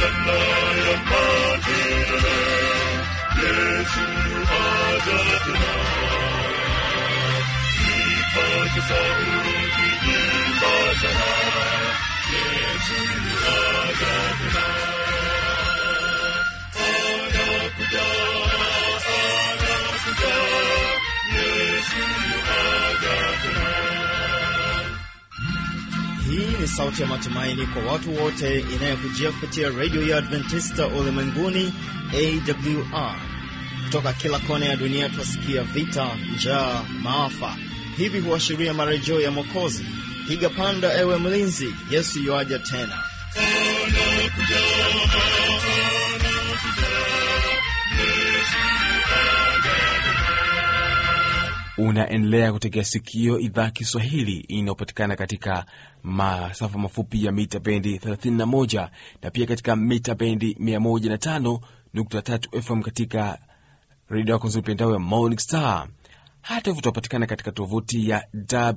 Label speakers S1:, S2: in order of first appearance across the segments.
S1: hosana ya makelele, Yesu aja tena. Ipate sauti imba sana, Yesu aja tena. Anakuja, anakuja, Yesu aja tena.
S2: Hii ni sauti ya matumaini kwa watu wote inayokujia kupitia redio ya Adventista ulimwenguni AWR. Kutoka kila kona ya dunia twasikia vita, njaa, maafa. Hivi huashiria marejeo ya Mwokozi. Piga panda, ewe mlinzi, Yesu yuaja tena.
S1: Anakuja, anakuja, Yesu aja tena.
S3: unaendelea kutegea sikio idhaa Kiswahili inayopatikana katika masafa mafupi ya mita bendi 31 na pia katika mita bendi 105.3 FM katika redio yako nzuri pendao ya Morning Star. Hata hivyo tunapatikana katika tovuti ya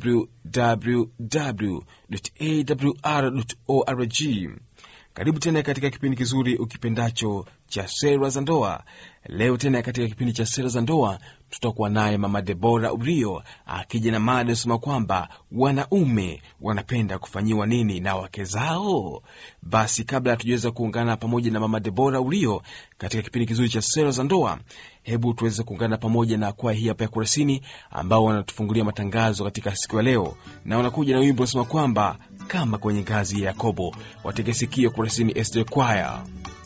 S3: www.awr.org. Karibu tena katika kipindi kizuri ukipendacho cha sera za ndoa. Leo tena katika kipindi cha sera za ndoa tutakuwa naye Mama Debora Urio akija na mada inasema kwamba wanaume wanapenda kufanyiwa nini na wake zao. Basi kabla hatujaweza kuungana pamoja na Mama Debora Urio katika kipindi kizuri cha sera za ndoa, hebu tuweze kuungana pamoja na kwaya hii hapa ya Kurasini ambao wanatufungulia matangazo katika siku ya leo, na wanakuja na wimbo unasema kwamba kama kwenye ngazi ya Yakobo. Watege sikio Kurasini SD Choir.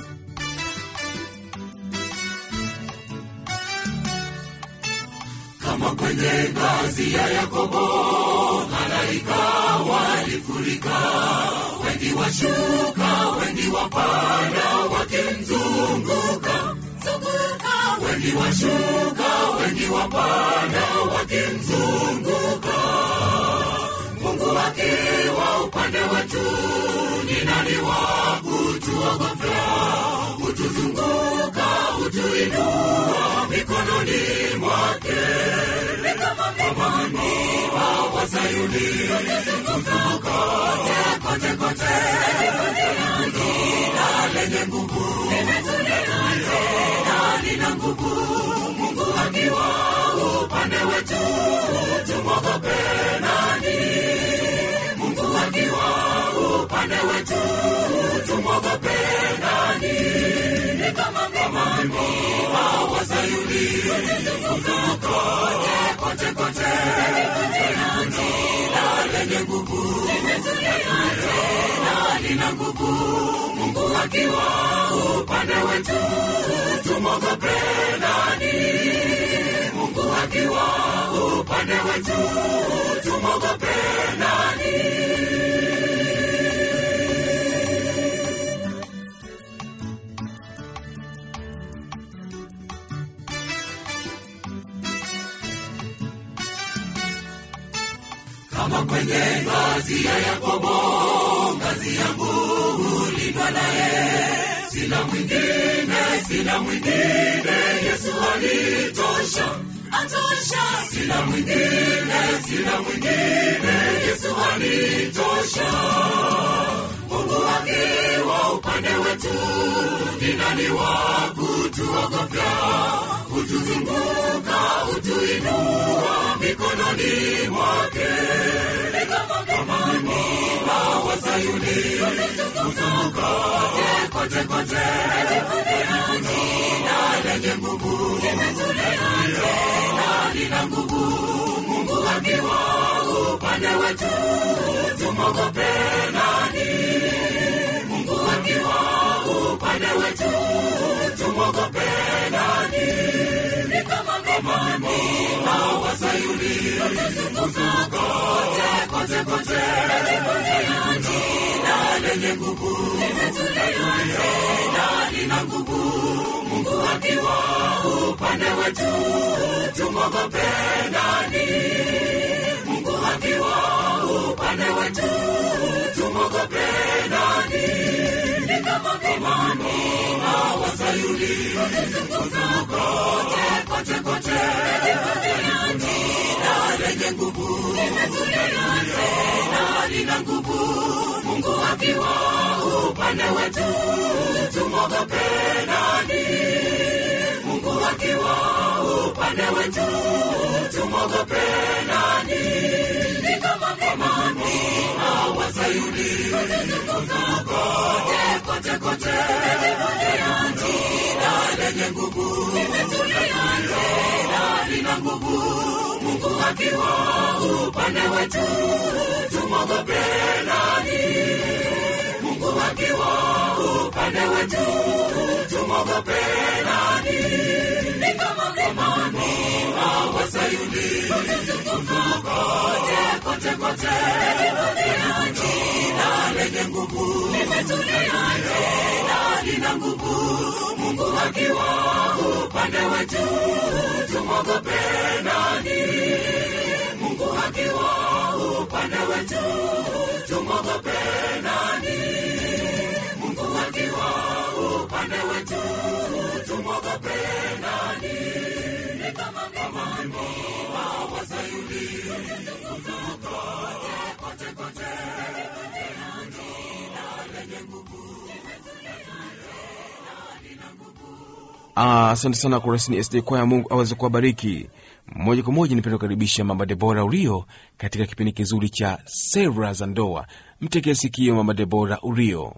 S1: kama kwenye ngazi ya Yakobo, malaika walifurika, wengi washuka, wengi wapanda, wakimzunguka zunguka, wengi washuka, wengi wapanda, wakimzunguka. Mungu akiwa upande wetu, ni nani wa kutuogofya? Hutuzunguka, hutuinua mikononi mwake kama mlima wa Sayuni, kuzunguka kote kote, jina lenye nguvu, na lina nguvu. Mungu akiwa upande wetu, tumwogope nani? Mungu akiwa upande wetu, tumwogope nani? Ni kama mlima wa Sayuni, kuzunguka kote kote, jina lenye nguvu, na lina nguvu. Mungu akiwa upande wetu, tumwogope nani? Mungu akiwa upande wetu, tumwogope nani? kama kwenye ngazi ya Yakobo, ngazi yangu hulindwa naye, sina mwingine, sina mwingine, Yesu alitosha, atosha, sina mwingine, sina mwingine, Yesu alitosha. Mungu akiwa upande wetu, ni nani wa kutuogofya? Hutuzunguka, hutuinua mikononi mwake, kama mlima wa Sayuni, kuzunguka kote kote, jina lenye nguvu, na lina nguvu. Mungu akiwa upande wetu, tumwogope nani? Mungu akiwa upande wetu, tumwogope nani? Ni kama mlima wa Sayuni, kuzunguka kote kote, jina lenye nguvu, na lina nguvu. Mungu akiwa upande wetu, tumwogope nani? Mungu akiwa upande wetu, tumwogope nani? Ni kama mlima wa Sayuni, kuzunguka kote kote, jina lenye nguvu, na lina nguvu. Mungu akiwa upande wetu, tumwogope nani mungu akiwa upande wetu tumwogope nani ni kama mlimani wa sayuni kote kote kote limetulia jina lenye nguvu limetulia tena lina nguvu mungu akiwa upande wetu tumwogope nani mungu akiwa upande wetu tumwogope nani ni kama mlimani wa sayuni kote kote kote limetulia jina lenye nguvu limetulia tena lina nguvu mungu akiwa upande wetu tumwogope nani mungu akiwa upande wetu tumwogope nani mungu akiwa upande wetu tumwogope nani ni kama mlimani wa sayuni kote kote kote
S3: Ah, asante sana kurasini sd kwaya mungu aweze kuwabariki moja kwa moja nipenda kukaribisha mama debora urio katika kipindi kizuri cha sera za ndoa mtekee sikio mama debora urio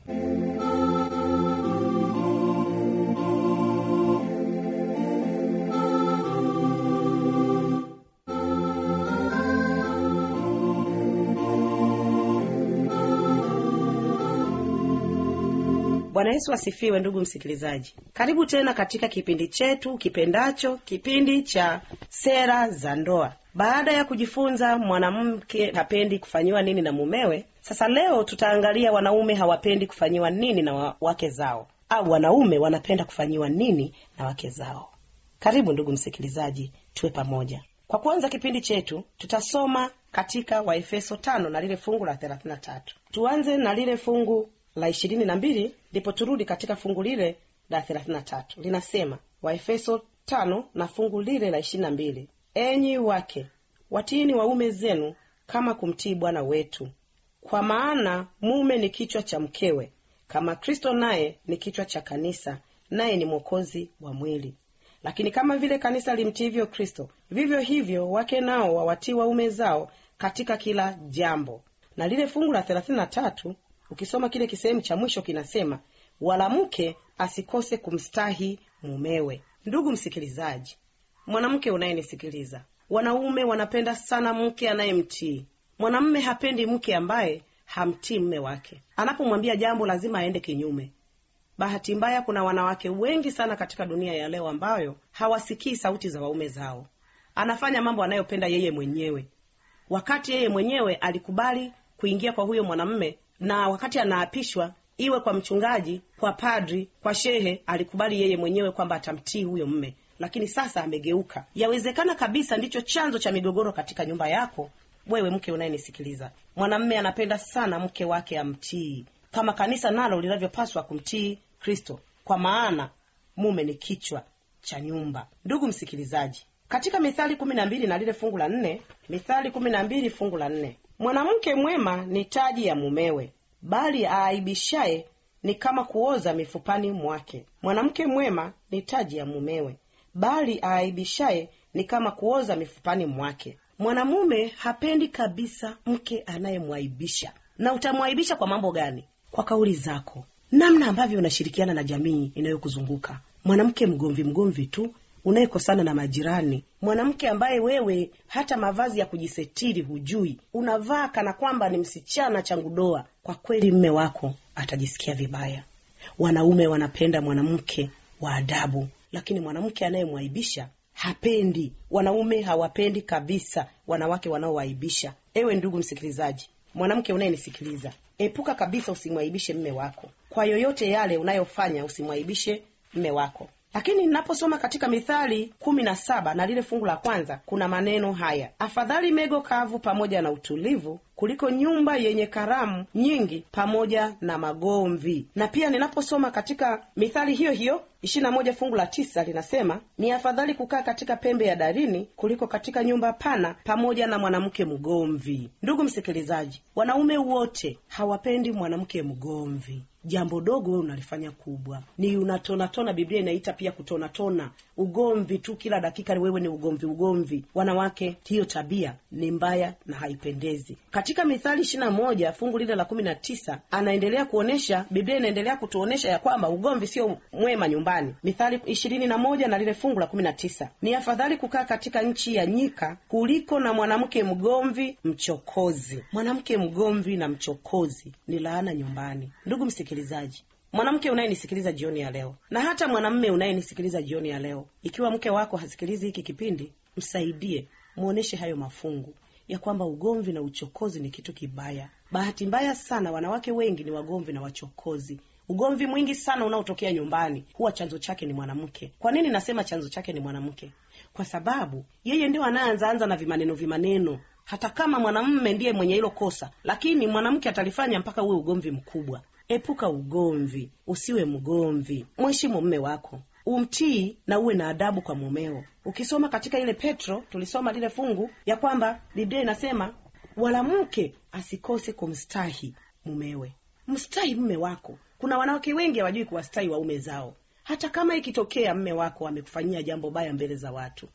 S4: bwana yesu asifiwe ndugu msikilizaji karibu tena katika kipindi chetu kipendacho kipindi cha sera za ndoa baada ya kujifunza mwanamke hapendi kufanyiwa nini na mumewe sasa leo tutaangalia wanaume hawapendi kufanyiwa nini na wa- wake zao au wanaume wanapenda kufanyiwa nini na wake zao karibu ndugu msikilizaji tuwe pamoja kwa kuanza kipindi chetu tutasoma katika waefeso tano na lile fungu la thelathini na tatu tuanze na lile fungu la ishirini na mbili ndipo turudi katika fungu lile la thelathini na tatu linasema waefeso tano na fungu lile la ishirini na mbili enyi wake watiini waume zenu kama kumtii bwana wetu kwa maana mume ni kichwa cha mkewe kama kristo naye ni kichwa cha kanisa naye ni mwokozi wa mwili lakini kama vile kanisa limtiivyo kristo vivyo hivyo wake nao wawatii waume zao katika kila jambo na lile fungu la thelathini na tatu ukisoma kile kisehemu cha mwisho kinasema wala mke asikose kumstahi mumewe ndugu msikilizaji mwanamke unayenisikiliza wanaume wanapenda sana mke anayemtii mwanamme hapendi mke ambaye hamtii mme wake anapomwambia jambo lazima aende kinyume bahati mbaya kuna wanawake wengi sana katika dunia ya leo ambayo hawasikii sauti za waume zao anafanya mambo anayopenda yeye mwenyewe wakati yeye mwenyewe alikubali kuingia kwa huyo mwanamme na wakati anaapishwa iwe kwa mchungaji kwa padri kwa shehe alikubali yeye mwenyewe kwamba atamtii huyo mme lakini sasa amegeuka yawezekana kabisa ndicho chanzo cha migogoro katika nyumba yako wewe mke unayenisikiliza mwanamme anapenda sana mke wake amtii kama kanisa nalo linavyopaswa kumtii kristo kwa maana mume ni kichwa cha nyumba ndugu msikilizaji katika mithali kumi na mbili na lile fungu la nne mithali kumi na mbili fungu la nne mwanamke mwema ni taji ya mumewe bali aaibishaye ni kama kuoza mifupani mwake mwanamke mwema ni taji ya mumewe bali aaibishaye ni kama kuoza mifupani mwake mwanamume hapendi kabisa mke anayemwaibisha na utamwaibisha kwa mambo gani kwa kauli zako namna ambavyo unashirikiana na jamii inayokuzunguka mwanamke mgomvi mgomvi tu unayekosana na majirani mwanamke ambaye wewe hata mavazi ya kujisetiri hujui unavaa kana kwamba ni msichana changudoa kwa kweli mme wako atajisikia vibaya wanaume wanapenda mwanamke wa adabu lakini mwanamke anayemwaibisha hapendi wanaume hawapendi kabisa wanawake wanaowaibisha ewe ndugu msikilizaji mwanamke unayenisikiliza epuka kabisa usimwaibishe mme wako kwa yoyote yale unayofanya usimwaibishe mme wako lakini ninaposoma katika mithali kumi na saba na lile fungu la kwanza kuna maneno haya afadhali mego kavu pamoja na utulivu kuliko nyumba yenye karamu nyingi pamoja na magomvi na pia ninaposoma katika mithali hiyo hiyo ishirina moja fungu la tisa linasema ni afadhali kukaa katika pembe ya darini kuliko katika nyumba pana pamoja na mwanamke mgomvi ndugu msikilizaji wanaume wote hawapendi mwanamke mgomvi jambo dogo wewe unalifanya kubwa ni unatonatona biblia inaita pia kutonatona ugomvi tu kila dakika wewe ni ugomvi ugomvi wanawake hiyo tabia ni mbaya na haipendezi katika mithali ishiri na moja fungu lile la kumi na tisa anaendelea kuonyesha biblia inaendelea kutuonyesha ya kwamba ugomvi sio mwema nyumbani mithali ishirini na moja na lile fungu la kumi na tisa ni afadhali kukaa katika nchi ya nyika kuliko na mwanamke mgomvi mchokozi mwanamke mgomvi na mchokozi ni laana nyumbani ndugu msikilizaji mwanamke unayenisikiliza jioni ya leo na hata mwanamme unayenisikiliza jioni ya leo ikiwa mke wako hasikilizi hiki kipindi msaidie mwonyeshe hayo mafungu ya kwamba ugomvi na uchokozi ni kitu kibaya bahati mbaya sana wanawake wengi ni wagomvi na wachokozi ugomvi mwingi sana unaotokea nyumbani huwa chanzo chake ni mwanamke kwa nini nasema chanzo chake ni mwanamke kwa sababu yeye ndio anaanzaanza na vimaneno vimaneno hata kama mwanamme ndiye mwenye hilo kosa lakini mwanamke atalifanya mpaka uwe ugomvi mkubwa epuka ugomvi usiwe mgomvi mheshimu mme wako umtii na uwe na adabu kwa mumeo ukisoma katika ile petro tulisoma lile fungu ya kwamba biblia inasema wala mke asikose kumstahi mumewe mstahi mme wako kuna wanawake wengi hawajui kuwastahi waume zao hata kama ikitokea mme wako amekufanyia jambo baya mbele za watu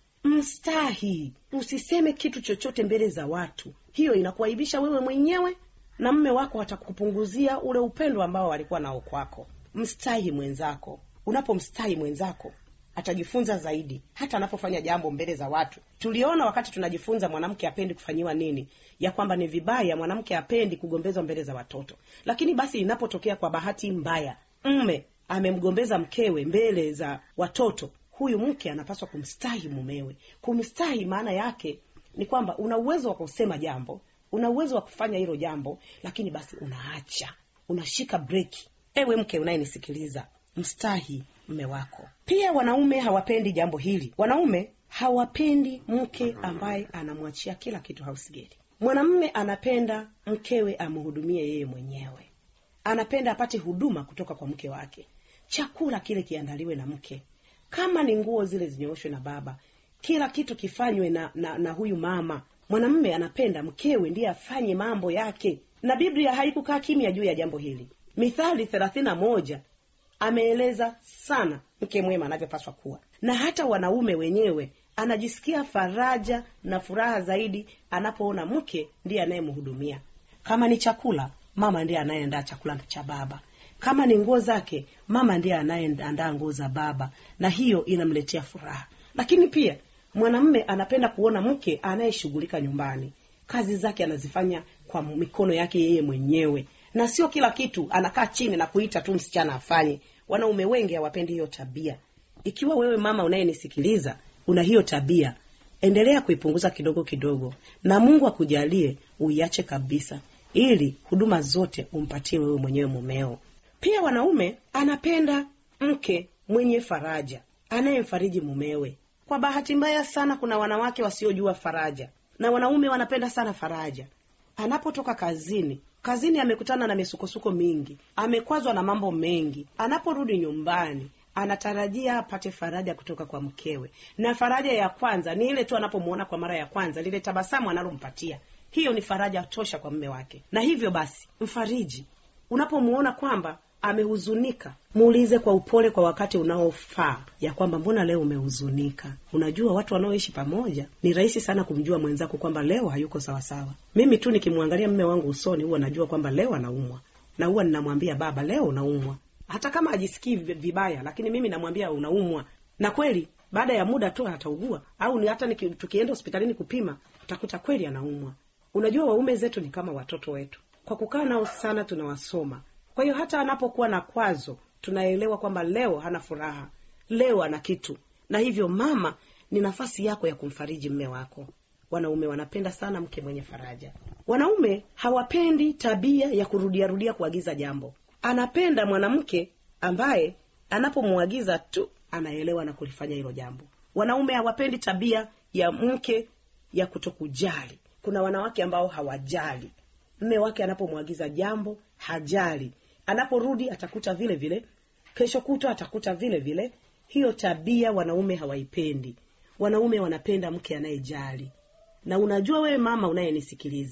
S4: mstahi usiseme kitu chochote mbele za watu hiyo inakuaibisha wewe mwenyewe na mme wako atakupunguzia ule upendo ambao walikuwa nao kwako mstahi mwenzako unapomstahi mwenzako atajifunza zaidi hata anapofanya jambo mbele za watu tuliona wakati tunajifunza mwanamke apendi kufanyiwa nini ya kwamba ni vibaya mwanamke apendi kugombezwa mbele za watoto lakini basi inapotokea kwa bahati mbaya mme amemgombeza mkewe mbele za watoto huyu mke anapaswa kumstahi mumewe kumstahi maana yake ni kwamba una uwezo wa kusema jambo una uwezo wa kufanya hilo jambo lakini basi unaacha unashika breki ewe mke unayenisikiliza mstahi mme wako pia wanaume hawapendi jambo hili wanaume hawapendi mke ambaye anamwachia kila kitu hausgeli mwanamme anapenda mkewe amhudumie yeye mwenyewe anapenda apate huduma kutoka kwa mke wake chakula kile kiandaliwe na mke kama ni nguo zile zinyooshwe na baba kila kitu kifanywe na, na, na huyu mama mwanamme anapenda mkewe ndiye afanye mambo yake na biblia haikukaa kimya juu ya jambo hili mithali thelathini na moja ameeleza sana mke mwema anavyopaswa kuwa na hata wanaume wenyewe anajisikia faraja na furaha zaidi anapoona mke ndiye anayemhudumia kama ni chakula mama ndiye anayeandaa chakula cha baba kama ni nguo zake mama ndiye anayeandaa nguo za baba na hiyo inamletea furaha lakini pia mwanamme anapenda kuona mke anayeshughulika nyumbani kazi zake anazifanya kwa mikono yake yeye mwenyewe na sio kila kitu anakaa chini na kuita tu msichana afanye wanaume wengi hawapendi hiyo tabia ikiwa wewe mama unayenisikiliza una hiyo tabia endelea kuipunguza kidogo kidogo na mungu akujalie uiache kabisa ili huduma zote umpatie wewe mwenyewe mumeo pia wanaume anapenda mke mwenye faraja anayemfariji mumewe kwa bahati mbaya sana kuna wanawake wasiojua faraja na wanaume wanapenda sana faraja anapotoka kazini kazini amekutana na misukosuko mingi amekwazwa na mambo mengi anaporudi nyumbani anatarajia apate faraja kutoka kwa mkewe na faraja ya kwanza ni ile tu anapomwona kwa mara ya kwanza lile tabasamu analompatia hiyo ni faraja tosha kwa mme wake na hivyo basi mfariji unapomwona kwamba amehuzunika muulize kwa upole kwa wakati unaofaa ya kwamba mbona leo umehuzunika unajua watu wanaoishi pamoja ni rahisi sana kumjua mwenzako kwamba leo hayuko sawasawa mimi tu nikimwangalia mme wangu usoni huwa najua kwamba leo anaumwa na huwa ninamwambia baba leo unaumwa hata kama ajisikii vibaya lakini mimi namwambia unaumwa na kweli baada ya muda tu ataugua au ni hata niki, tukienda hospitalini kupima utakuta kweli anaumwa unajua waume zetu ni kama watoto wetu kwa kukaa nao sana tunawasoma kwa hiyo hata anapokuwa na kwazo tunaelewa kwamba leo hana furaha leo ana kitu na hivyo mama ni nafasi yako ya kumfariji mme wako wanaume wanapenda sana mke mwenye faraja wanaume hawapendi tabia ya kurudiarudia kuagiza jambo anapenda mwanamke ambaye anapomwagiza tu anaelewa na kulifanya hilo jambo wanaume hawapendi tabia ya mke ya kutokujali kuna wanawake ambao hawajali mme wake anapomwagiza jambo hajali anaporudi atakuta vile vile kesho kutwa atakuta vile vile hiyo tabia wanaume hawaipendi wanaume wanapenda mke anayejali na unajua wewe mama unayenisikiliza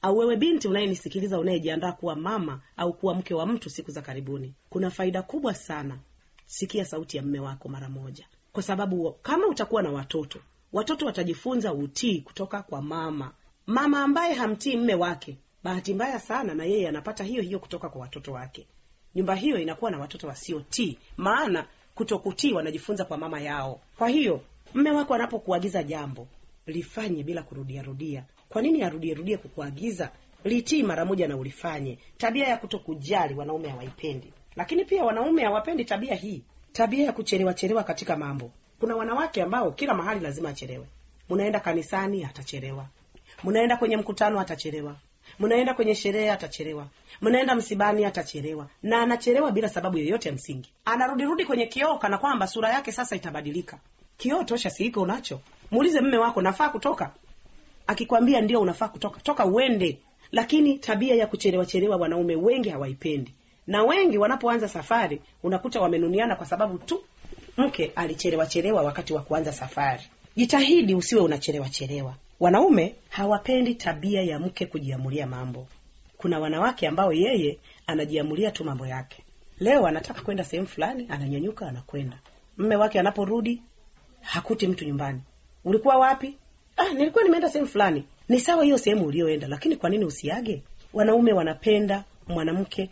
S4: au wewe binti unayenisikiliza unayejiandaa kuwa mama au kuwa mke wa mtu siku za karibuni kuna faida kubwa sana sikia sauti ya mme wako mara moja kwa sababu kama utakuwa na watoto watoto watajifunza utii kutoka kwa mama mama ambaye hamtii mme wake bahati mbaya sana na yeye anapata hiyo hiyo kutoka kwa watoto wake nyumba hiyo inakuwa na watoto wasiotii maana kutokutii wanajifunza kwa mama yao kwa hiyo mme wako anapokuagiza jambo lifanye bila kurudiarudia kwa nini arudierudie kukuagiza litii mara moja na ulifanye tabia ya kutokujali wanaume hawaipendi lakini pia wanaume hawapendi tabia hii tabia ya kuchelewa chelewa katika mambo kuna wanawake ambao kila mahali lazima achelewe mnaenda kanisani atachelewa mnaenda kwenye mkutano atachelewa mnaenda kwenye sherehe atachelewa mnaenda msibani atachelewa na anachelewa bila sababu yoyote ya msingi anarudirudi kwenye kioo kana kwamba sura yake sasa itabadilika kioo tosha siiko unacho muulize mme wako nafaa kutoka akikwambia ndio unafaa kutoka toka uende lakini tabia ya kuchelewa chelewa wanaume wengi hawaipendi na wengi wanapoanza safari unakuta wamenuniana kwa sababu tu mke alichelewa chelewa wakati wa kuanza safari jitahidi usiwe unachelewa chelewa wanaume hawapendi tabia ya mke kujiamulia mambo kuna wanawake ambao yeye anajiamulia tu mambo yake leo anataka kwenda sehemu fulani ananyanyuka anakwenda mme wake anaporudi hakuti mtu nyumbani ulikuwa wapi ah, nilikuwa nimeenda sehemu fulani ni sawa hiyo sehemu ulioenda lakini kwa nini usiage wanaume wanapenda mwanamke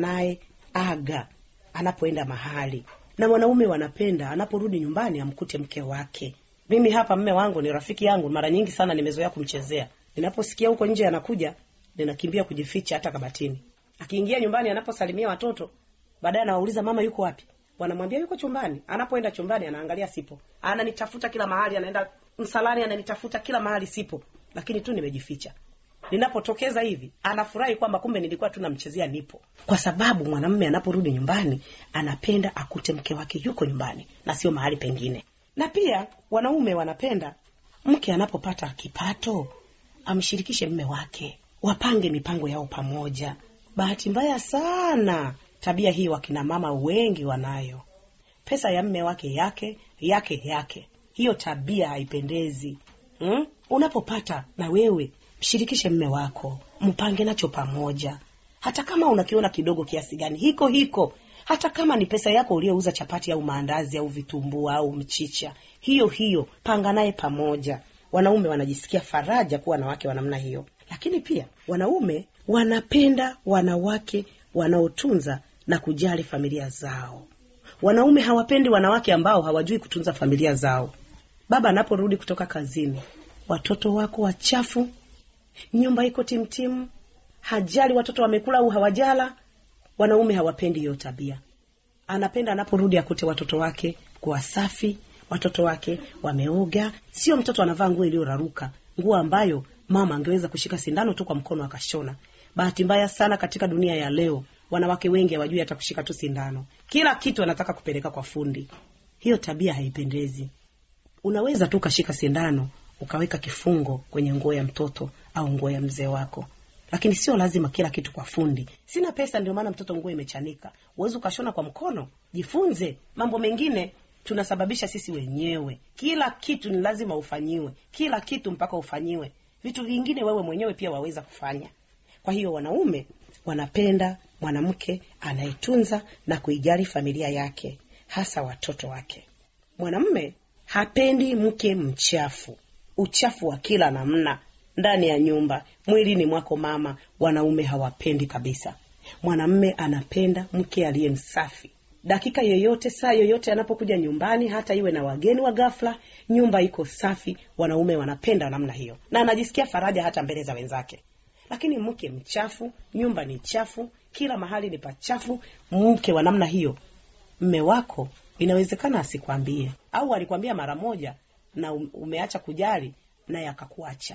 S4: anayeaga anapoenda mahali na wanaume wanapenda anaporudi nyumbani amkute mke wake mimi hapa mme wangu ni rafiki yangu mara nyingi sana nimezoea kumchezea ninaposikia huko nje anakuja ninakimbia kujificha hata kabatini akiingia nyumbani anaposalimia watoto baadaye anawauliza mama yuko wapi wanamwambia yuko chumbani anapoenda chumbani anaangalia sipo ananitafuta kila mahali anaenda msalani ananitafuta kila mahali sipo lakini tu nimejificha ninapotokeza hivi anafurahi kwamba kumbe nilikuwa tu namchezea nipo kwa sababu mwanamme anaporudi nyumbani anapenda akute mke wake yuko nyumbani na sio mahali pengine na pia wanaume wanapenda mke anapopata kipato amshirikishe mme wake wapange mipango yao pamoja bahati mbaya sana tabia hii wakina mama wengi wanayo pesa ya mme wake yake yake yake hiyo tabia haipendezi hmm? unapopata na wewe mshirikishe mme wako mpange nacho pamoja hata kama unakiona kidogo kiasi gani hiko hiko hata kama ni pesa yako uliouza chapati au maandazi au vitumbua au mchicha hiyo hiyo panga naye pamoja wanaume wanajisikia faraja kuwa na wake wa namna hiyo lakini pia wanaume wanapenda wanawake wanaotunza na kujali familia zao wanaume hawapendi wanawake ambao hawajui kutunza familia zao baba anaporudi kutoka kazini watoto wako wachafu nyumba iko timtimu hajali watoto wamekula au hawajala wanaume hawapendi hiyo tabia anapenda anaporudi akute watoto wake kuwa safi watoto wake wameoga sio mtoto anavaa nguo iliyoraruka nguo ambayo mama angeweza kushika sindano tu kwa mkono akashona bahati mbaya sana katika dunia ya leo wanawake wengi hawajui hata kushika tu sindano kila kitu anataka kupeleka kwa fundi hiyo tabia haipendezi unaweza tu ukashika sindano ukaweka kifungo kwenye nguo ya mtoto au nguo ya mzee wako lakini sio lazima kila kitu kwa fundi sina pesa ndio maana mtoto nguo imechanika uwezi ukashona kwa mkono jifunze mambo mengine tunasababisha sisi wenyewe kila kitu ni lazima ufanyiwe kila kitu mpaka ufanyiwe vitu vingine wewe mwenyewe pia waweza kufanya kwa hiyo wanaume wanapenda mwanamke anayetunza na kuijali familia yake hasa watoto wake mwanamme hapendi mke mchafu uchafu wa kila namna ndani ya nyumba mwilini mwako mama wanaume hawapendi kabisa mwanamme anapenda mke aliye msafi dakika yoyote saa yoyote anapokuja nyumbani hata iwe na wageni wa ghafla nyumba iko safi wanaume wanapenda namna hiyo na anajisikia faraja hata mbele za wenzake lakini mke mchafu nyumba ni chafu kila mahali ni pachafu mke wa namna hiyo mme wako inawezekana asikwambie au alikwambia mara moja na umeacha kujali naye akakuacha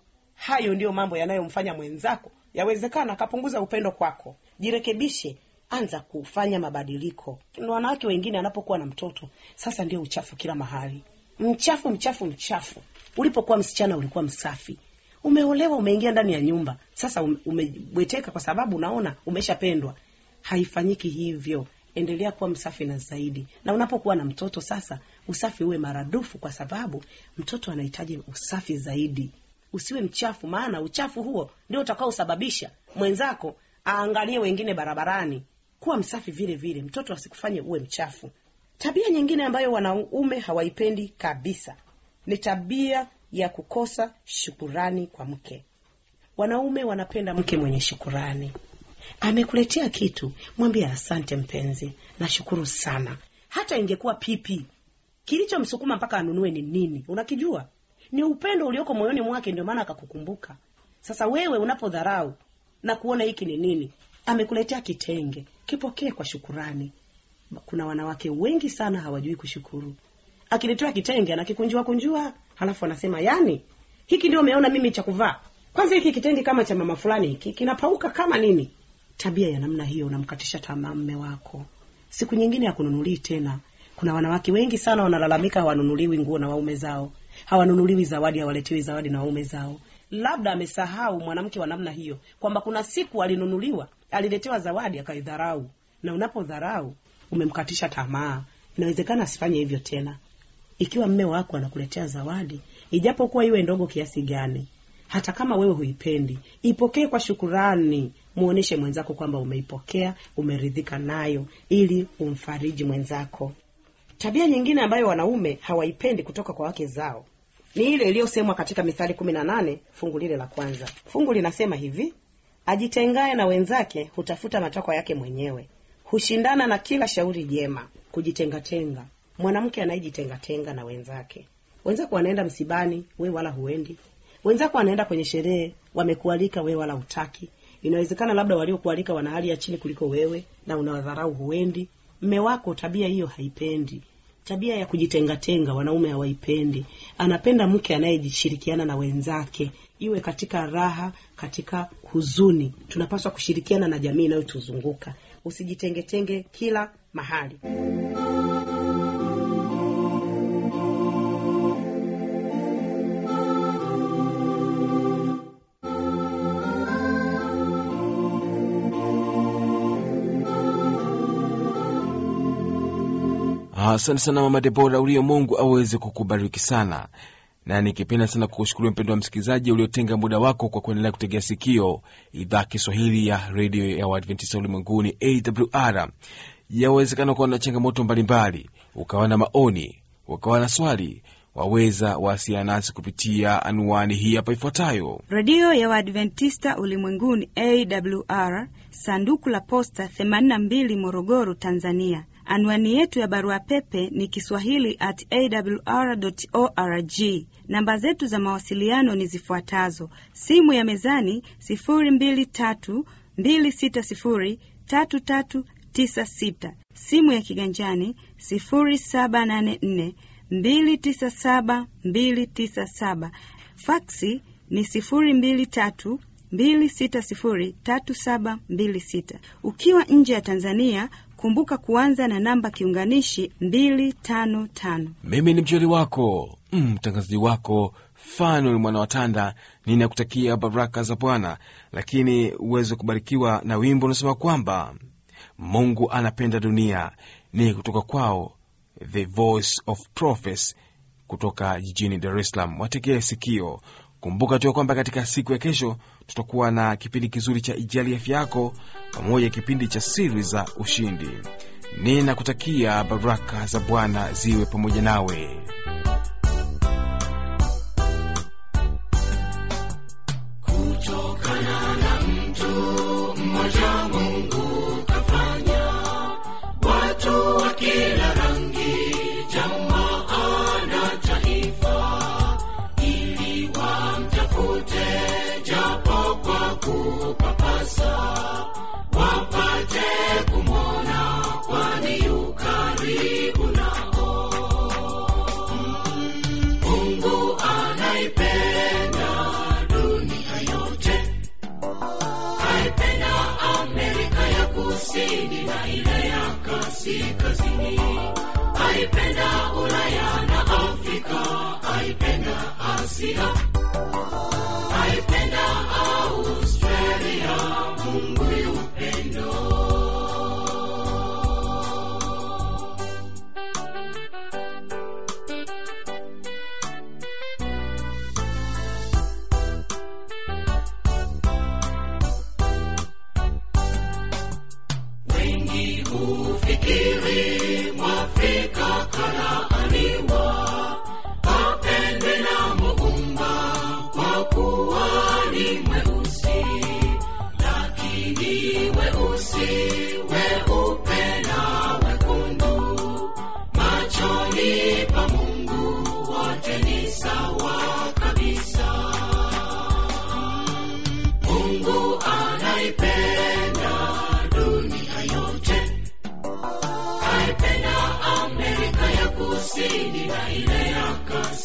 S4: hayo ndiyo mambo yanayomfanya mwenzako yawezekana akapunguza upendo kwako jirekebishe anza kufanya mabadiliko wanawake wengine anapokuwa na mtoto sasa ndio uchafu kila mahali mchafu mchafu mchafu ulipokuwa msichana ulikuwa msafi umeolewa umeingia ndani ya nyumba sasa umebweteka kwa sababu unaona umeshapendwa haifanyiki hivyo endelea kuwa msafi na zaidi na unapokuwa na mtoto sasa usafi uwe maradufu kwa sababu mtoto anahitaji usafi zaidi usiwe mchafu maana uchafu huo ndio utakaosababisha mwenzako aangalie wengine barabarani kuwa msafi vile vile mtoto asikufanye uwe mchafu tabia nyingine ambayo wanaume hawaipendi kabisa ni tabia ya kukosa shukurani kwa mke wanaume wanapenda mke mwenye shukurani amekuletea kitu mwambie asante mpenzi nashukuru sana hata ingekuwa pipi kilichomsukuma mpaka anunue ni nini unakijua ni upendo ulioko moyoni mwake ndio maana akakukumbuka sasa wewe unapodharau na kuona hiki ni nini amekuletea kitenge kipokee kwa shukurani kuna wanawake wengi sana hawajui kushukuru akiletewa kitenge anakikunjua kunjua halafu anasema yani hiki ndio umeona mimi cha kuvaa kwanza hiki kitenge kama cha mama fulani hiki kinapauka kama nini tabia ya namna hiyo unamkatisha tamaa mme wako siku nyingine hakununulii tena kuna wanawake wengi sana wanalalamika hawanunuliwi nguo na waume zao hawanunuliwi zawadi hawaletewi zawadi na waume zao labda amesahau mwanamke wa namna hiyo kwamba kuna siku alinunuliwa aliletewa zawadi akaidharau na unapodharau umemkatisha tamaa inawezekana asifanye hivyo tena ikiwa mme wako anakuletea zawadi ijapokuwa iwe ndogo kiasi gani hata kama wewe huipendi ipokee kwa shukurani muoneshe mwenzako kwamba umeipokea umeridhika nayo ili umfariji mwenzako tabia nyingine ambayo wanaume hawaipendi kutoka kwa wake zao ni ile iliyosemwa katika mithali kumi na nane fungu lile la kwanza fungu linasema hivi ajitengaye na wenzake hutafuta matakwa yake mwenyewe hushindana na kila shauri jema kujitengatenga mwanamke anayejitengatenga na wenzake wenzako wanaenda msibani we wala huendi wenzako wanaenda kwenye sherehe wamekualika we wala hutaki inawezekana labda waliokualika wana hali ya chini kuliko wewe na unawadharau huendi mme wako tabia hiyo haipendi tabia ya kujitengatenga wanaume hawaipendi anapenda mke anayejishirikiana na wenzake iwe katika raha katika huzuni tunapaswa kushirikiana na jamii inayotuzunguka usijitengetenge kila mahali
S3: asante sana mama debora ulio mungu aweze kukubariki sana na nikipenda sana kukushukuru mpendo wa msikilizaji uliotenga muda wako kwa kuendelea kutegea sikio idhaa kiswahili ya redio ya uadventista ulimwenguni awr yawezekana kuwa na changamoto mbalimbali ukawa na maoni ukawa na swali waweza wasiana nasi kupitia anwani hii hapa ifuatayo
S5: redio ya waadventista ulimwenguni awr sanduku la posta 82 morogoro tanzania anwani yetu ya barua pepe ni kiswahili at awr org namba zetu za mawasiliano ni zifuatazo simu ya mezani 223603396 simu ya kiganjani 784 297 297 faksi ni 223 2603726 ukiwa nje ya tanzania kumbuka kuanza na namba kiunganishi 255
S3: mimi ni mjoli wako mtangazaji mm, wako fanuel mwana watanda ninakutakia baraka za bwana lakini uweze kubarikiwa na wimbo unasema kwamba mungu anapenda dunia ni kutoka kwao the voice of prophets kutoka jijini dar es salaam wategee sikio kumbuka tu kwamba katika siku ya kesho tutakuwa na kipindi kizuri cha ijali afya yako pamoja kipindi cha siri za ushindi ninakutakia baraka za bwana ziwe pamoja nawe
S1: kutokana na mtu mmoja mungu kafanya watu wa kila rangi jamaa na taifa ili wamtafute japo kwa kupapasa wapate kumwona kwani yu karibu nao mungu anaipenda dunia yote aipenda amerika ya kusini na ile ya kaskazini aipenda ulaya na afrika aipenda asia aipenda australia mungu yupendo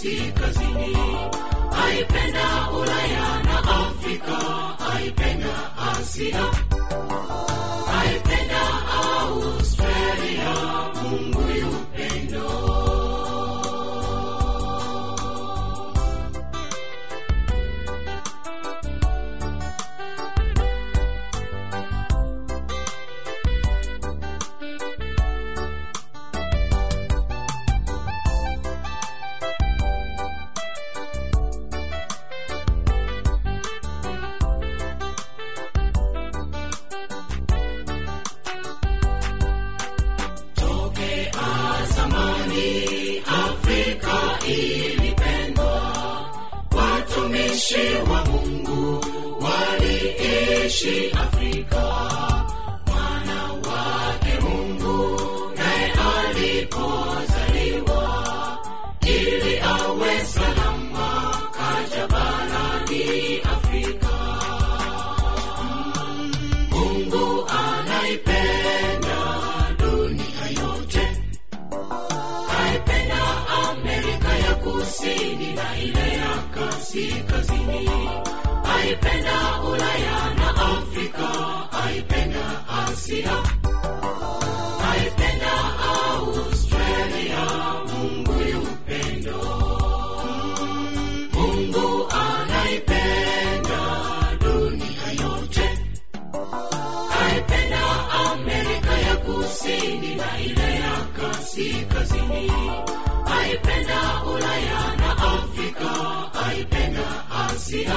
S1: kaskazini aipenda ulaya na afrika aipenda asia aipenda australia mungu yupendo tokea zamani afrika ilipendwa watumishi wa mungu waliishi afrika mwana wake mungu naye alipozaliwa ili awe salama kaja barani afrika mungu anaipenda dunia yote aipenda amerika ya kusini na ile ya kaskazini aipenda ulaya na afrika aipenda asia aipenda australia mungu yupendo mungu anaipenda dunia yote aipenda amerika ya kusini na ile ya kaskazini aipenda ulaya na afrika aipenda asia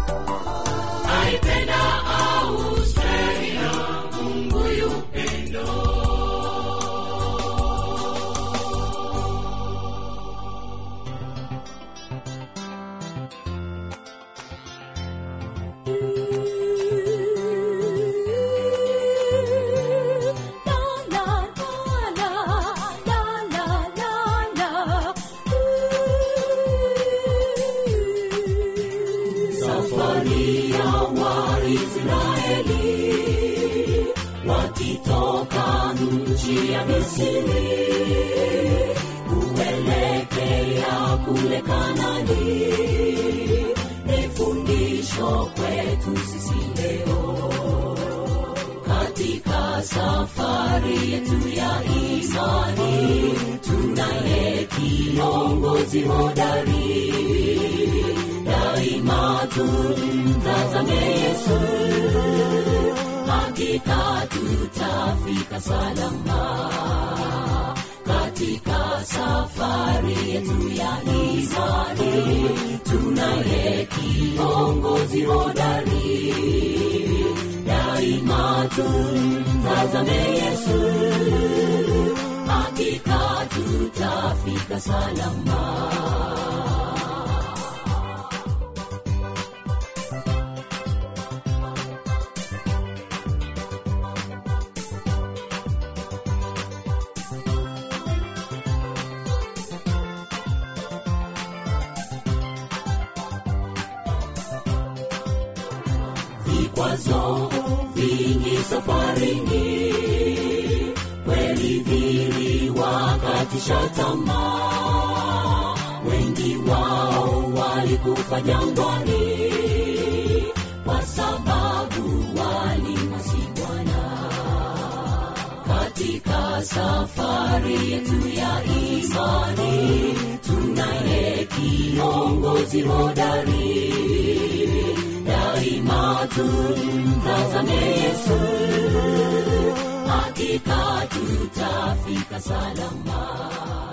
S1: aipenda australia mungu yupendo safari ya waisraeli wakitoka nchi ya misiri kuelekea kule kanani ni fundisho kwetu sisi leo katika safari yetu ya imani tunaye kiongozi hodari daima tumtazame yesu hakika tutafika salama katika safari yetu ya imani tunaye kiongozi hodari daima tumtazame yesu hakika tutafika salama vikwazo vingi safarini kweli viliwakatisha tamaa wengi wao walikufa jangwani kwa sababu walimwasi bwana katika safari yetu ya imani tunaye kiongozi hodari daima tumtazame yesu hakika tutafika salama